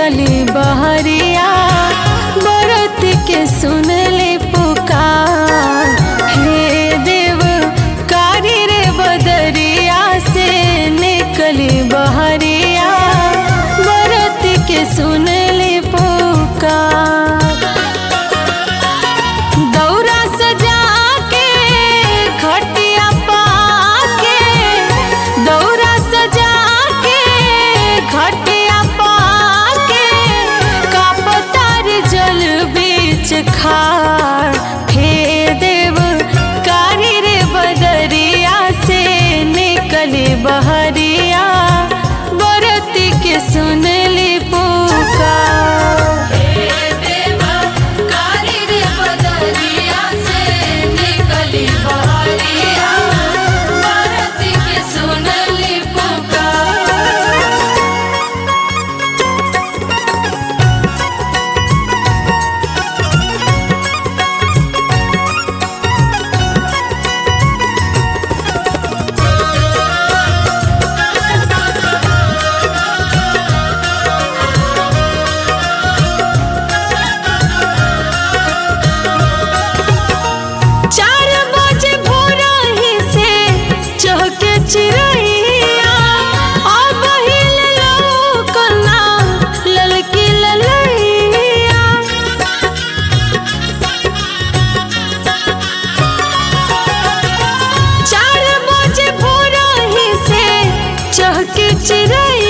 निकली बहरिया बरत के सुन ले पुकार हे देव कारी रे बदरिया से निकली बहरिया बरत के सुन ले पुकार दौरा सजा के खटिया पाके दौरा सजा के खटिया पाके कापतार जल बीच खार हे देव कारी रे बदरिया से निकले बहरिया बरती के सुन ली पुकार देवा कारी रे बदरिया से निकली बहरिया भारत के सुनली पुकार चार बजे भोरा ही से चहके चिड़ैया अब हिल लौकना ललकी ललैया चार बजे भोरा ही से चहके चिड़ैया